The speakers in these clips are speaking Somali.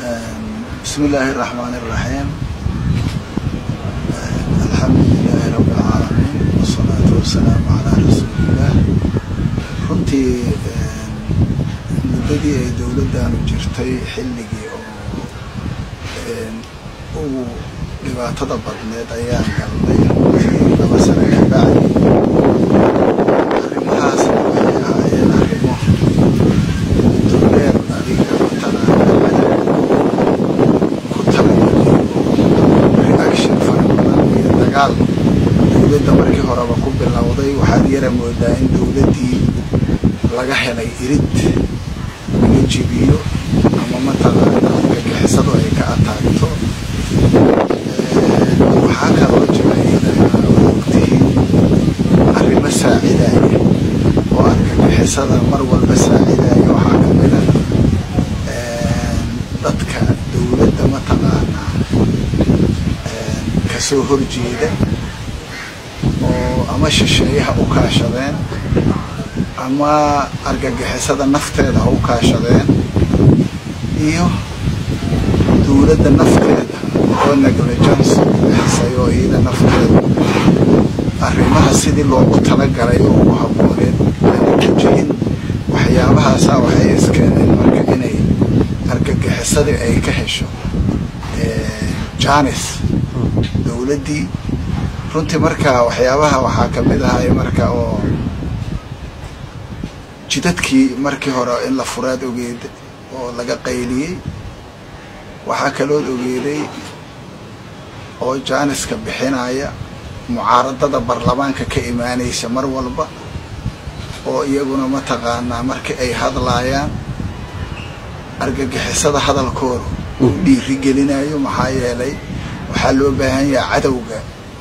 بسم الله الرحمن الرحيم الحمد لله رب العالمين والصلاة والسلام على رسول الله runtii muddadii ay dowladdaanu jirtay xilligii oo ugu dhibaatada badneed ayaan galnay runtii laba sano ka bacdi arrimahaasna waxay ahaayeen arrimo dowleer adiga matalaana ku talagalay reaction fara badan iyo dagaal dowladda markii horeba ku bilowday waxaad yara moodaa in dowladdii laga helay irid laga jibiyo ama mataqaana gagixisadu ay ka ataagto waxaa kaloo jira iyadana ogtihiin arrimo saacidaya oo argagixisada mar walba saacidaya waxaa kamid a dadka dowladda mataqaanaa kasoo horjeeda oo ama shisheeyaha u kaashadeen ama argagixisada nafteeda ha u kaashadeen iyo dowladda nafteeda oo negligence bixisay oo iyada nafteeda arrimaha sidii loogu talagalay oo ugu habbooneed aanujihin waxyaabahaasaa waxay iskeeneen marka inay argagixisadii ay ka hesho janis dowladdii runtii marka waxyaabaha waxaa kamid ahay marka oo jidadkii markii hore in la furaad ogeed oo laga qayliyey waxaa kalood ogeeday oo jaaniska bixinaya mucaaradada baarlamaanka ka imaanaysa mar walba oo iyaguna mataqaanaa markii ay hadlaayaan argagixisada hadalkooda uu dhiiri gelinayo maxaa yeelay waxaa loo baahan yaha cadowga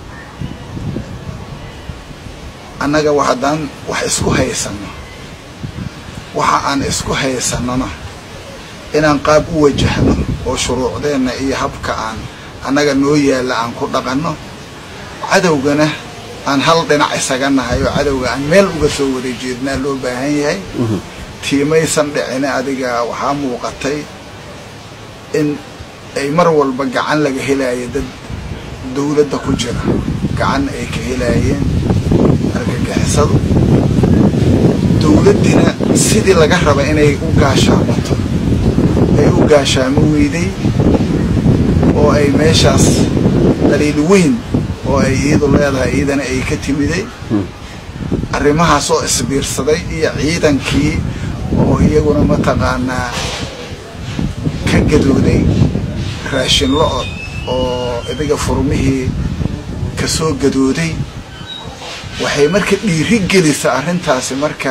annaga haddaan wax isku haysano waxa aan isku haysanona inaan qaab u wajahno oo shuruucdeenna iyo habka aan annaga noo yaalla aan ku dhaqanno cadowgana aan hal dhinac isaga nahay oo cadowga aan meel uga soo wada jeednaa loo baahan yahay tiimaysan dhicine adiga waxaa muuqatay in ay mar walba gacan laga helaayo dad dowladda ku jira gacan ay ka helaayeen argagixisadu dowladdina sidii laga raba inay u gaashaamato ay u gaashaamo weyday oo ay meeshaas daliil weyn oo ay iyadu leedahay iyadana ay ka timiday arrimahaas oo isbiirsaday iyo ciidankii oo iyaguna mataqaanaa ka gadooday raashin lo-od oo idiga furmihii kasoo gadooday waxay marka dhiiri gelisa arrintaasi marka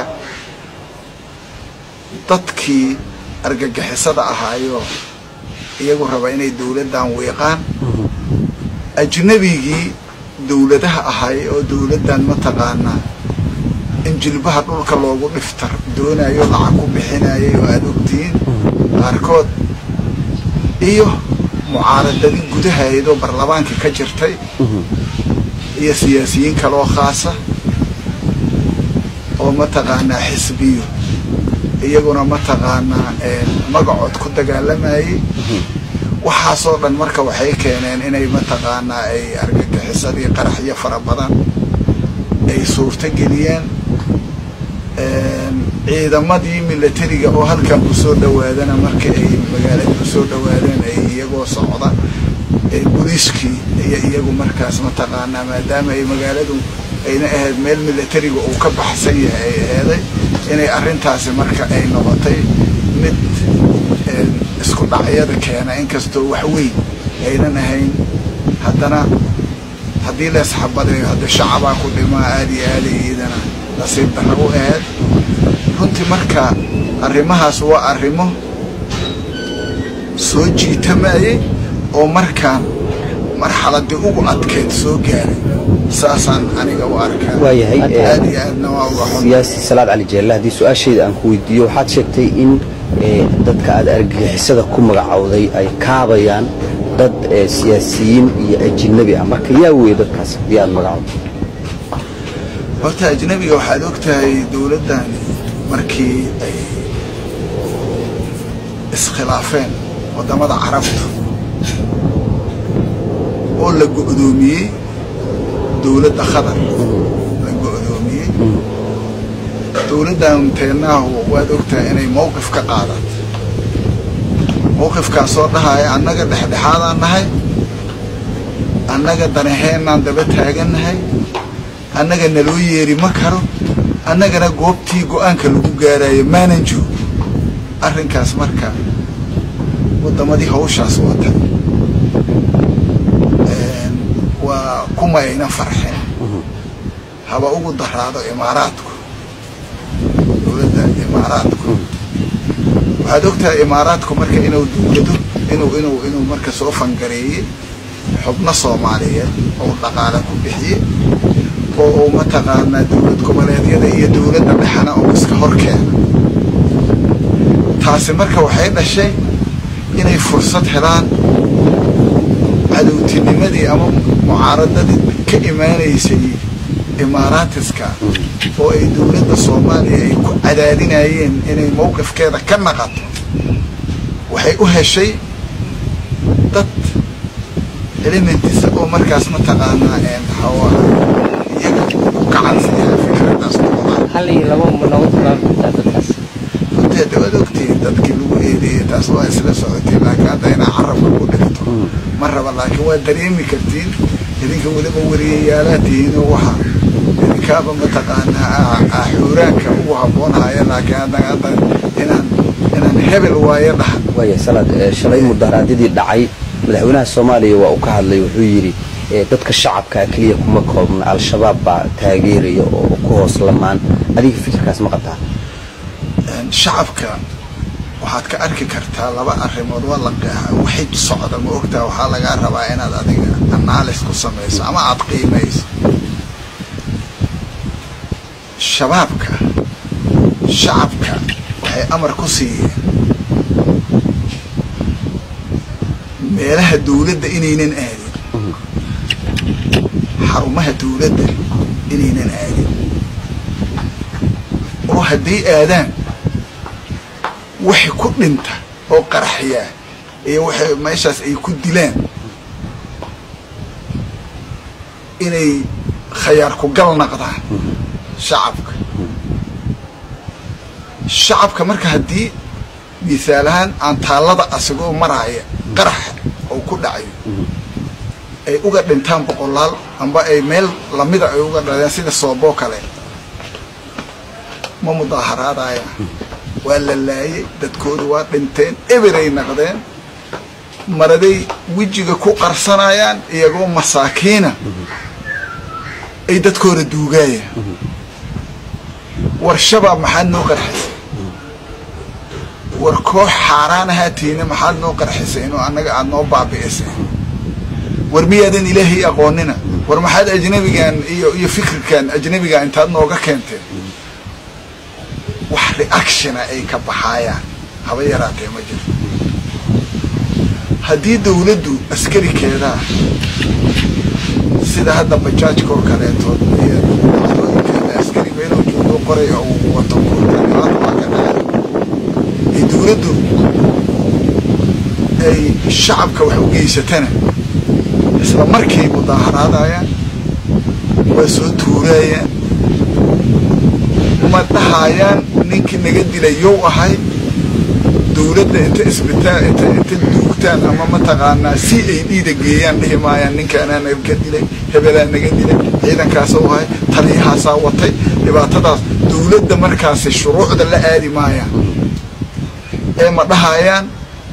dadkii argagixisada ahaayo iyagu raba inay dowladdan wiiqaan ajnabigii dowladaha ahay oo dowladdan mataqaanaa in jilbaha dhulka loogu dhiftar doonayo lacag ku bixinayay oo aada ogtihiin qaarkood iyo mucaaradadii gudahaydoo baarlamaankii ka jirtay iyo siyaasiyiin kaloo khaasa oo mataqaanaa xisbiyo iyaguna mataqaanaa magacood ku dagaalamayay waxaasoo dhan marka waxay keeneen inay mataqaanaa ay argagixisadii qaraxyo fara badan ay suurto geliyeen ciidamadii milatariga oo halkan kusoo dhawaadana marka ay magaalada kusoo dhawaadeen ay iyagoo socda booliiskii iyo iyagu markaas mataqaanaa maadaama ay magaaladu ayna ahayd meel milatariga uu ka baxsan yahay ay aheeday inay arrintaasi marka ay noqotay mid isku dhacyada keena inkastoo wax weyn aynan ahayn haddana haddii leesxabadayo hadda shacabaa ku dhimaa aada iyo aada iyadana nasiib darra u ahayd runtii marka arrimahaas waa arrimo soo jiitamayay oo markaan marxaladii ugu adkeyd soo gaaray saasaan aniga u arkaa waayahay aad iyo aadna waa uga xun siyaasi salaad cali jeelle haddii su-aashayda aan ku weydiiyo waxaad sheegtay in dadka aad argagixisada ku magacowday ay kaabayaan dad siyaasiyiin iyo ajinabi ah marka yaa weeye dadkaas haddii aad magacowday horta ajnabiga waxaad og tahay dowladdan markii ay iskhilaafeen waddamada carabtu oo la go'doomiyey dowladda qatar la go'doomiyey dowladdan teenaahu waad ogtahay inay mowqif ka qaadato mowqifkaasoo dhahaya annaga dhexdhexaadaan nahay annaga danaheenaan daba taagannahay annaga naloo yeeri ma karo annagana goobtii go-aanka lagu gaarayo maanan joog arrinkaas marka waddamadii hawshaas wata waa kuma ayna farxin haba ugu daraado imaaraadku dowladda imaaraadku waxaad ogtahay imaaraadku marka inuu dowlado inuu inuu inuu marka soo fangareeyey xubno soomaaliyeed oo dhaqaale ku bixiyey oo uu mataqaanaa dowlad goboleedyada iyo dowladda dhexena oo iska hor keena taasi marka waxay dhashay inay fursad helaan cadowtinimadii ama mucaaradadii ka imaanaysay imaaraatiska oo ay dowladda soomaaliya ay ku cadaadinayeen inay mowqifkeeda ka naqato waxay u heshay dad elementisa oo markaas mataqaanaa maxaa iyaga u gacansiiya fikradaas noqdaan hal iyo laba ma noogu tilmaami kartaa dadkaas runtii hadda waad ogtihiin dadkii lagu eedeeyey taas waa isla socotay laakiin hadda inaa carabka ku dhigto ma raba laakiin waa dareemi kartiin idinka weliba wariyayaalaad tihiinoo waxa idinkaaba mataqaanaa xuuraanka ugu habboonhaya laakiin haddana hadda inaan inaan hebel waayo dhaha waaya salaad shalay mudaharaadyadii dhacay madaxweynaha soomaaliya waa uu ka hadlay wuxuu yidhi dadka shacabkaa keliya kuma koobna al-shabaab baa taageeraya oo ku hoos lamaan adiga fikirkaas ma qabtaa shacabka waxaad ka arki kartaa laba arrimood waa la qeexa waxay socda ma ogtaa waxaa lagaa rabaa inaad adiga anaalis ku samayso ama aada qiimayso shabaabka shacabka waxay amar ku siiyeen meelaha dawladda inaynan aadin xarumaha dawladda inaynan aadin oo hadday aadaan waxay ku dhinta oo qaraxyaa iyo waxay meeshaas ay ku dilaan inay khayaar ku gal naqdaan shacabka shacabka marka haddii misaal ahaan aan taallada asagoo maraaya qarax oo ku dhacayo ay uga dhintaan boqolaal amba ay meel lamida ay uga dhaleen sida sooboo kale ma mudaaharaadaya waa la laayay dadkooda waa dhinteen eberay naqdeen maraday wejiga ku qarsanayaan iyagoo masaakiina ay dadkooda duugaayaan war shabaab maxaad noo qarxisay war koox xaaraan ahaatiina maxaad noo qarxisay inuu annaga aada noo baabi'isay war miyaadan ilaahay aqoonina war maxaad ajnabigan iyo iyo fikirkan ajnabiga intaad nooga keenteen wax reactiona ay ka baxaayaan haba yaraatee ma jiro haddii dawladdu askarikeedaa sida hadda bajaajka oo kaleetood iyo dacdooyinkeeda askari meeluu joogo qoray oo uu wato dhibaata waa ka dhacay ee dawladdu ay shacabka wax u geysatana isla markay mudaaharaadayaan waa soo tuuraayaan ma dhahayaan ninkii naga dilay yow ahay dawladda inta isbitaal inta inta duugtaan ama mataqaanaa si ay dhiida geeyaan dhihi maayaan ninkaanaa naga dilay hebelaa naga dilay ciidankaasoo ahay taliyahaasaa watay dhibaatadaas dawladda markaasi shuruucda la aadi maayaan ee ma dhahayaan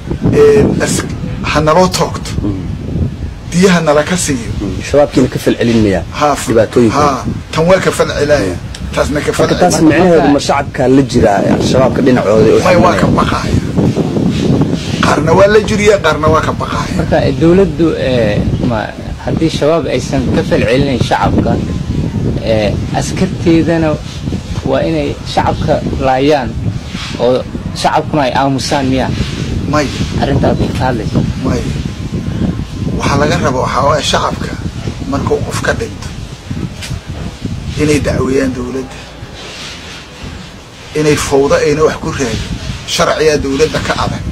ha naloo toogto diyaha nala ka siiyo shabaabkiina ka falcelinaya dhibaatooyinka ha tan waa ka falcelaya taasna ka marka taas micnaheedu ma shacabkaa la jiraa al-shabaabka dhinacooda oo may waa ka baqaaya qaarna waa la jiriya qaarna waa ka baqaaya marka dawladdu ma haddii shabaab aysan ka falcelinayn shacabka askarteedana waa inay shacabka laayaan oo shacabkuna ay aamusaan miya may arrintaas bay ka hadlaysa may waxaa laga raba waxaa waaya shacabka markuu qof ka dhinto inay dacweeyaan dawladda inay fawdo ayna wax ku raadin sharciyaa dawladda ka adag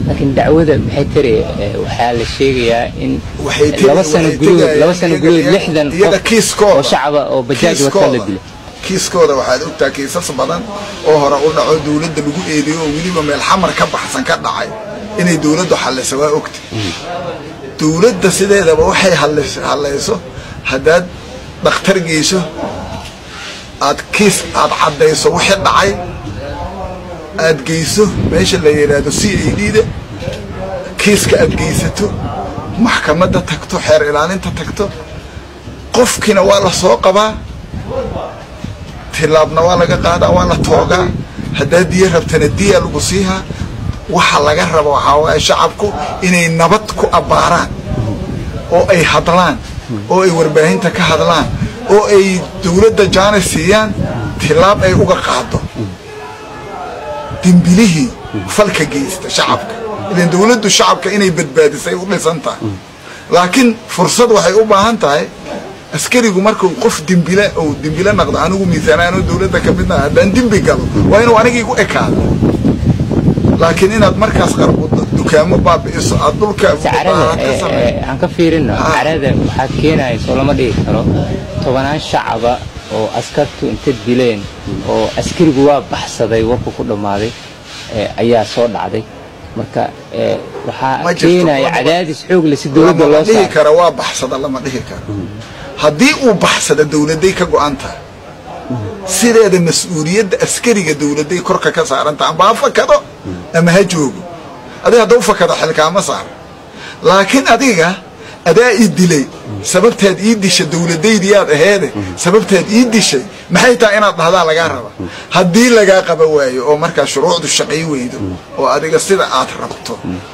laakiin dacwada maxay tiri eh, waxaa la sheegayaa in Waxay tiri- laba sano waxay gudahood tegayaan laba sano iyaga- gudahood iyaga- lixdan iyaga qof kiiskooda. oo shacaba oo bajaaj wata la kiiskooda dilo kiiskooda waxaad ogtaa kiisas badan oo hore u dhaco dawladda lagu eedeeyo oo weliba meel xamar ka baxsan ka dhacay inay dawladdu xallisa waa ogta dawladda sideedaba waxay hallis- hallayso haddaad dhakhtar geyso aad kiis aad caddayso wixii dhacay aad geyso meesha la yidhaahdo c a d da kiiska aad geysato maxkamadda tagto xeer ilaalinta tagto qofkiina waa la soo qabaa tilaabna waa laga qaadaa waa la toogaa haddaad diya rabtana diya lagu siihaa waxa laga rabo waxaa waaye shacabku inay nabad ku abbaaraan oo ay hadlaan oo ay warbaahinta ka hadlaan oo ay dawladda jaana siiyaan tilaab ay uga qaado dembilihii falka geysta shacabka ilan dawladdu shacabka inay badbaadisay u dhisan tahay laakiin fursad waxay u baahan tahay askarigu markuu qof dembile ou dembile naqdo anigu miisaanaanoo dawladda ka midna haddaan dembi galo waa inuu anigii ku ekaado laakiin inaad markaas qarbudo dukaamo baabi'iso aad dhulka carada aad ka samey aan ka fiirino Ah. carada waxaa keenaya soo lama dhigi karo tobanaan shacaba oo askartu inta dileen oo askarigu waa baxsaday warku ku dhammaaday eh, ayaa soo dhacday marka eh, Ma waxaa jirto, keenaya lama- cadaadis xoog leh si dowladda lama loo dhihi saaro kara waa baxsada lama dhihi karo haddii uu baxsada dawladday ka go-an tahay sideeda mas-uuliyadda askariga dawladday korka ka saaran tahay amba ha fakado ama ha joogo adiga haddau fakado xilkaama saara laakiin adiga adaa ii dilay sababtaad ii disha dawladaydiyaad aheede sababtaad ii dishay maxay tahay inaad dhahdaa lagaa raba haddii lagaa qaba waayo oo markaa shuruucdu shaqay weydo oo adiga sida aad rabto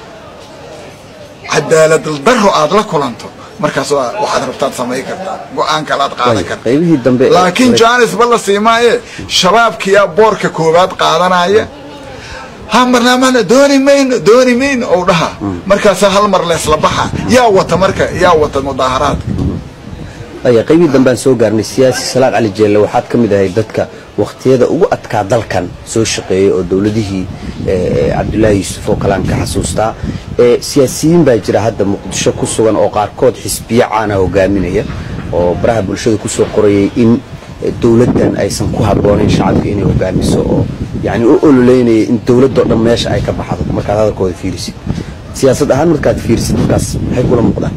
cadaalad daro aad la kulanto markaas waa waxaad rabtaad samayn kartaa go-aan kalaad qaadan Waayo, kartaa qaybihii dambe ee- laakiin jaanis ba la siimaaye shabaabkiyaa boorka koowaad qaadanaya ha barnaamijna dooni mayno dooni mayno ou dhaha markaasa hal mar leesla baxa yaa wata marka yaa wata mudaaharaadka aya qaybihii dambaan soo gaarnay siyaasi salaad cali jeelle waxaad ka mid ahay dadka wakhtiyada ugu adkaa dalkan soo shaqeeyay oo dowladihii eh, cabdulaahi yuusuf oo kalean ka xasuustaa Eh, siyaasiyiin baa jira hadda muqdisho ku sugan oo qaarkood xisbiyo caana hogaaminaya oo baraha bulshada kusoo qorayay in eh, dowladdan aysan ku habboonayn shacabka inay hogaamiso oo yani u ololeynaya in dowladoo dhan meesha ay ka baxdo markaad hadalkooda fiirisid siyaasad ahaan markaad fiirisid markaas maxay kula muuqdaan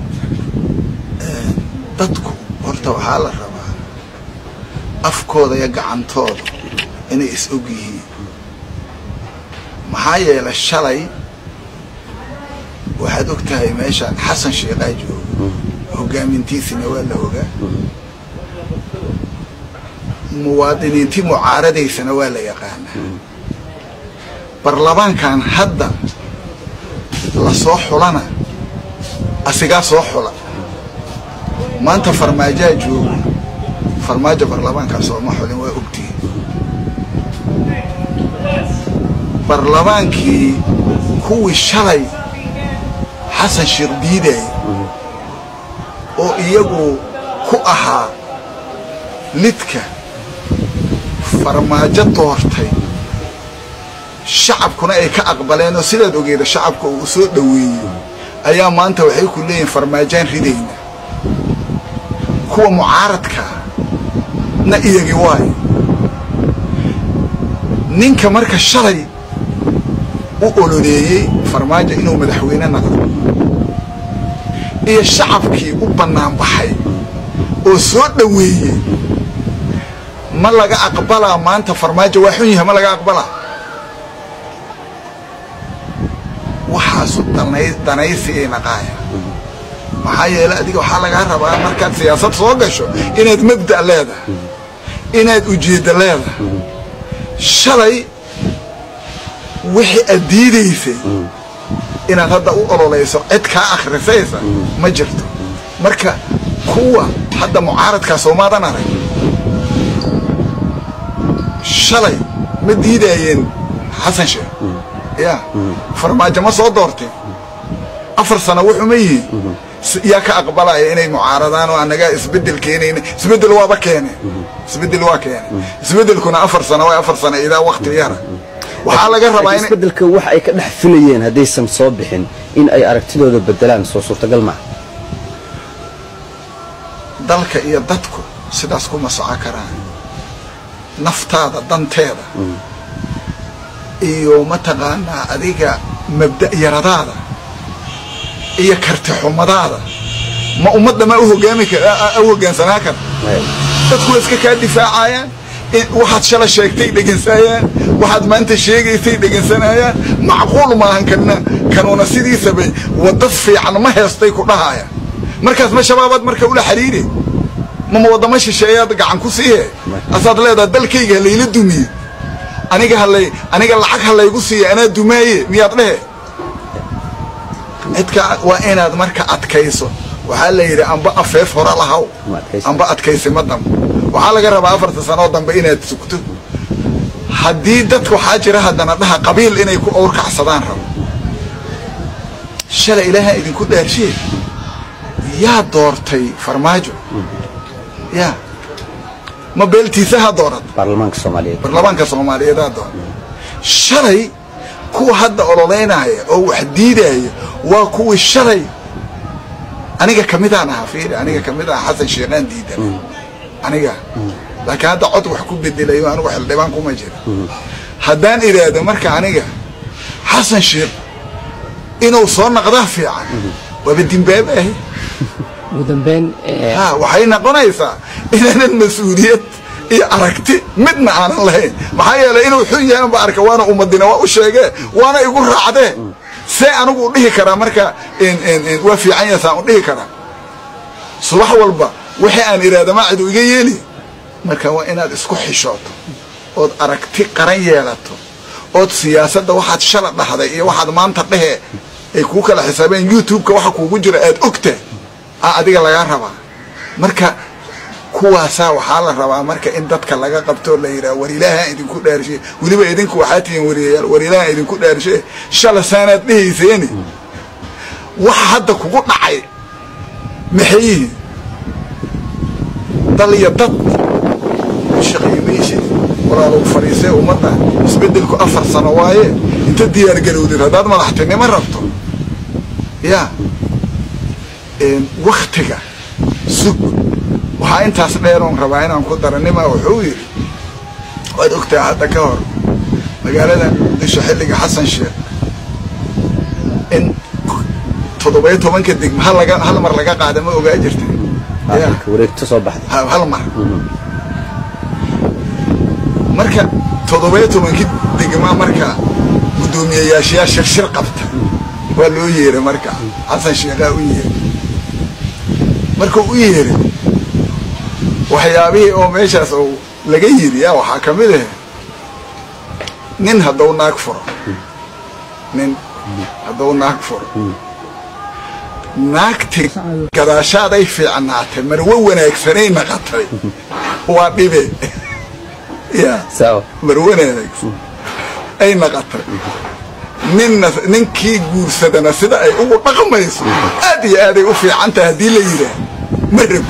dadku horta waxaa la rabaa afkooda iyo gacantooda inay is og yihiin maxaa yeelay shalay waxaad og tahay meeshaan xasan sheekhaa jooga hogaamintiisina waa la ogaa muwaadiniintii mucaaradaysana waa la yaqaanaa barlamaankan hadda la soo xulana asigaa soo xula maanta farmaajaa jooga farmaajo barlamaankaa sooma xulin waa ogtihin barlamaankii kuwii shalay xasan sheekh diiday oo iyagu ku ahaa lidka farmaajo doortay shacabkuna ay ka aqbaleen oo sidaad ogeeda shacabka uu soo dhoweeyey ayaa maanta waxay ku leeyihin farmaajaan ridayna kuwa mucaaradkaa na iyagi waayo ninka marka shalay u ololeeyey farmaajo inuu madaxweyne noqdo iyo shacabkii u bannaan baxay oo soo dhoweeyey ma laga aqbalaa maanta farmaajo waa xun yahay ma laga aqbalaa waxaasu danay danaysigay naqaaya maxaa yeelay adiga waxaa lagaa rabaa markaad siyaasad soo gasho inaad mabda' leedahay inaad ujeeddo leedahay shalay wixii aad diidaysay inaad hadda u ololayso cid kaa akhrisaysa ma jirto marka kuwa hadda mucaaradkaa soomaadan arag shalay ma diidaayeen xasan sheekh ya farmaajo ma soo doorteen afar sano wuxuu ma yihiin yaa ka aqbalaya inay mucaaradaan oo anagaa isbedel keenayna isbedel waaba keeneen isbedel waa keeneen isbedelkuna afar sano waa afar sano idaa wakti yara waxaa laga rabaa in isbedelka wax ay ka dhex filayeen haddaysan soo bixin in ay aragtidooda bedelaan soo suurtagal maaha dalka iyo dadku sidaas kuma soco karaan naftaada danteeda iyo mataqaanaa adiga mabda' yaradaada iyo karti xumadaada ma ummadda ma u hogaami kar u hoggaansanaa kara dadku waa iska kaa difaacayaan waxaad shala sheegtay dhegensayaan waxaad maanta sheegaysay dhegensanaayaan macquul maahan kana kanuuna sidiisaba wadda fiican ma heestay ku dhahayaan markaas ma shabaabaad marka ula xiriire mama waddama shisheeyaad gacan ku siihe asaad leedaha dalkayga halayla dumiye aniga halay aniga lacag halaygu siiya anaa dumaaye miyaad dhehe cidka waa inaad marka adkayso waxaa la yidhi amba afeef hore lahaw amba adkaysima dambe waxaa laga rabaa afarta sanoo dambe inaad sugto haddii dadka waxaa jira haddana dhaha qabiil inay ku owrkacsadaan rabo shalay ilaaha idinku dhaarshiye yaa doortay farmaajo ya ma beeltiisaha doorat baarlamaanka soomaaliyeed baarlamaanka soomaaliyeedaa doorata shalay kuwa hadda ololeynaya oo wax diidaya waa kuwii shalay aniga kamidaan ahaa fiiri aniga kamid aha xasan sheekhaan diidan aniga laakiin hadda cod wax ku bedelayo anigu xildhibaan kuma jira haddaan idhaahdo marka aniga xasan sheekh inuu soo naqdaa fiican waaba dimbaaba ahi ugu dambeyn ha waxay noqonaysaa inaanan mas-uuliyad iyo aragti midna aanan lahayn maxaa yeelay inuu xun yahay ba arka waana ummadina waa u sheegee waana igu raacdee see anigu u dhihi karaa marka waa fiican yahay saan u dhihi karaa subax walba wixii aan idhaahda ma cidu iga yeeli marka waa inaad isku xishooto ood aragti qaran yeelato ood siyaasadda waxaad shala dhahday iyo waxaad maanta dhehe ay kuu kala xisaabeen youtube-ka waxa kuugu jira aad ogta a adiga lagaa rabaa marka kuwaasaa waxaa la rabaa marka in dadka laga qabtoo la yidhaha war ilaahaan idinku dhaarshe weliba idinku waxaa tihiin wariyayaal war ilaahaan idinku dhaarshe shala saanaad dhehayseeni waxa hadda kugu dhacay maxay yihiin dal iyo dad shaqaymaysid walaalow fadhiisee ummadda isbeddelku afar sano waaye inta diyaargarowdid haddaad madaxtinimo rabto ya waktiga sug waxaa intaas dheeroon rabaa inaan ku dara nima wuxuu yidhi waad ogtaha hadda ka hor magaalada muqdisho xilliga xasan sheekh in toddobayo tobanka degma hal laga hal mar laga qaada ma ogaa jirtay ya wareegto soo baxday hal mar marka toddobayo tobankii degma marka guddoomiyayaashayaa shirshir qabta waa loo yeeray marka xasan sheekhaa u yeeray markuu u yeeray waxyaabihii oo meeshaas oo laga yiri ya waxaa ka mid ah nin hadduu naag furo nin hadduu naag furo naagti gadaashaaday fiicnaatay marwo wanaagsanay naqatay waa dhibe ya sawa marwo wanaagsan ay naqatay ninna ninkii guursadana sida ay ugu dhaqmayso aad iyo aaday u fiican tahay haddii la yidhaah ma rabi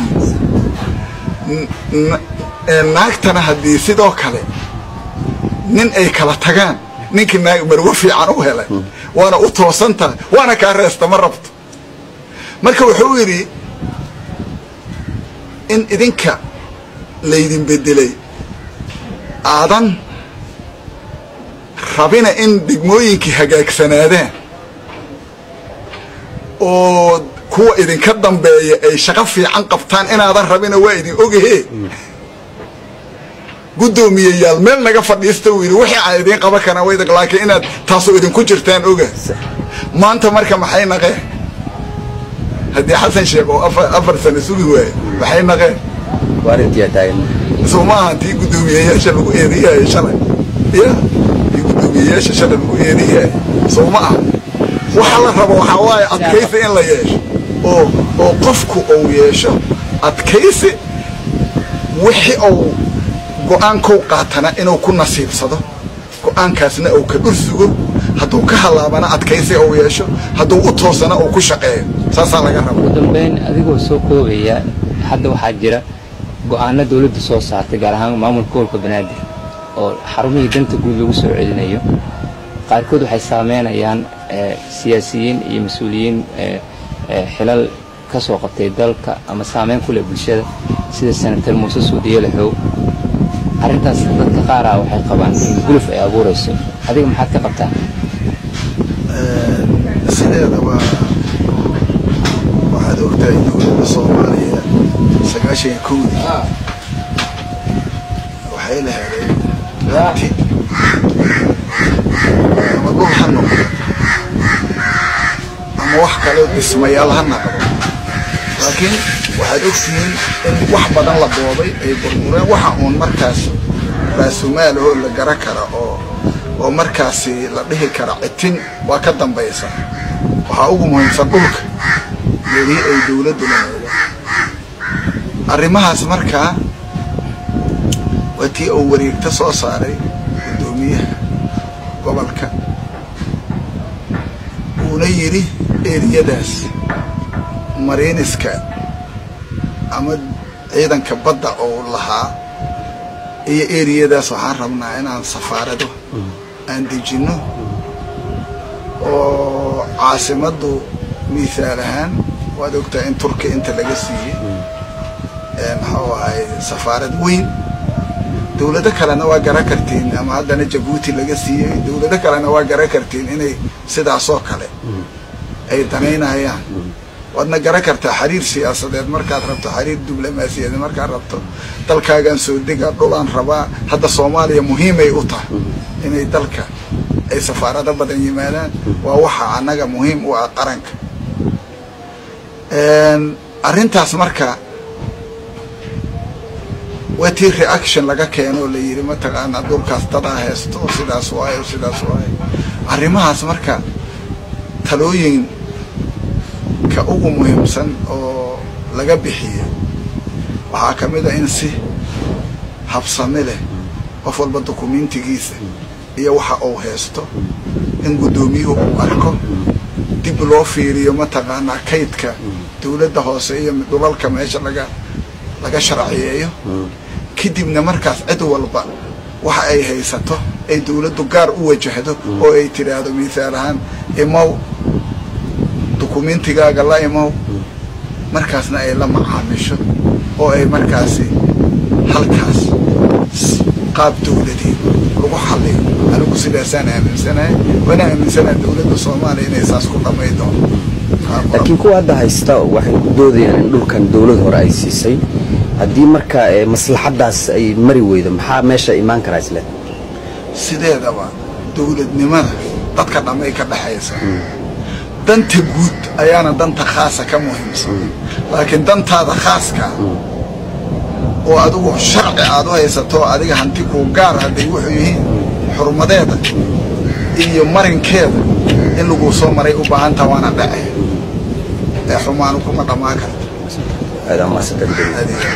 naagtana haddii sidoo kale nin ay kala tagaan ninkii naag marwo fiican u helay waana u toosan tahay waana kaa reesta ma rabto marka wuxuu yidhi in idinka laydin bedelay aadan rabina in degmooyinkii hagaagsanaadaan oo kuwa idinka dambeeya ay shaqo fiican qabtaan inaadan rabina waa idin ogahe guddoomiyayaal meel naga fadhiista uu yidhi wixii aan idiin qaban karaa wayda laakiin inaad taasoo idinku jirtaan oga maanta marka maxay naqeen haddii xasan sheekh oo afar sano sugi waaye maxay naqeen waa arrintiyaa taagan soo ma aha tii guddoomiyayaasha lagu eedayahay shalay ya tii guddoomiyayaasha shalay lagu eedayahay soo ma aha waxa la rabo waxaa waaye adkaysi in la yeesho oo oo qofku uu yeesho adkaysi wixii uu go-aankou qaatana inuu ku nasiibsado go-aankaasna uu ka dhur sugo hadduu ka halaabana adkaysi uu yeesho hadduu u toosana uu ku shaqeeyo saasaa laga raba ugu dambeyn adigoo soo koobaya hadda waxaa jira go-aano dawladda soo saartay gaar ahaan maamulka gobolka banaadir oo xarumihii danta guud lagu soo celinayo qaarkood waxay saameynayaan siyaasiyiin iyo mas-uuliyiin xilal ka soo qabtay dalka ama saameyn ku leh bulshada sida senator muuse suudiye laxow arrintaas dadka qaara waxay qabaan in guluf ay abuurayso adiga maxaad ka qabtaa sideeda waa waxaad ogtahay dowladda soomaaliya sagaashan iyo kowdii waxay la helay hanti ama dhul ha noqdo ama wax kaleo dhismayaal ha naqdo laakiin waxaad ogtihiin in wax badan la boobay ay burbureen waxa uun markaas raasumaal oo la gara kara oo oo markaasi la dhihi kara citin waa ka dambaysa waxaa ugu muhiimsan dhulka meelihii ay dowladdu laheeda arrimahaas markaa waa tii uu wareegta soo saaray guddoomiyaha gobolka uuna yidhi eriyadaas mariiniska ama ciidanka badda oo lahaa iyo eriyadaas waxaan rabnaa inaan safaarado aan dejinno oo caasimaddu mithaal ahaan waad ogtahay in turkiya inta laga siiyey maxuu ahay safaarad weyn dowlado kalena waa gara kartiin ama haddana jabuuti laga siiyey dowlado kalena waa gara kartiin inay sidaasoo kale ay danaynayaan waadna gara kartaa xiriir siyaasadeed markaad rabto xiriir diblomaasiyadeed markaad rabto dalkaagaan soo dega dhulaan rabaa hadda soomaaliya muhiimay u tahay inay dalka ay safaarado badan yimaadaan waa waxa annaga muhiim u ah qaranka arrintaas marka waa tii reaction laga keeno oo la yidhi mataqaanaa dhulkaas dadaa haysto oo sidaas waayo sidaas waayo arrimahaas marka talooyinka ugu muhiimsan oo laga bixiyo waxaa ka mid a in si habsami leh qof walba dukumentigiisa iyo waxa uu haysto in guddoomiyuhu uu arko dib loo fiiriyo mataqaanaa kaydka dowladda hoose iyo dhulalka meesha laga laga sharciyeeyo kadibna markaas cid walba waxa ay haysato ay dowladdu gaar u wajahdo oo ay tidhaahdo mithaal ahaan imow dukumentigaaga la imow markaasna ay la macaamisho oo ay markaasi halkaas qaab dowladeed lagu xaliyo anigu sidaasaan aaminsanahay waana aaminsanaha dowladda soomaaliya inay saas ku dhamay doonto laakiin kuwa hadda haysta waxay ku doodayaan in dhulkan dowlad hore ay siisay haddii marka maslaxaddaas ay mari weydo maxaa meesha imaan karaa isle sideedaba dowladnimada dadka dhammay ka dhexaysa danta guud ayaana danta khaasa ka muhiimsan laakiin dantaada khaaska oo adigu sharci aad u haysato adiga hanti kuu gaar hadday wuxuu yihiin xurmadeeda iyo marinkeeda in laguu soo maray u baahantaa waana dhace ee xumaanu kuma dhammaan karta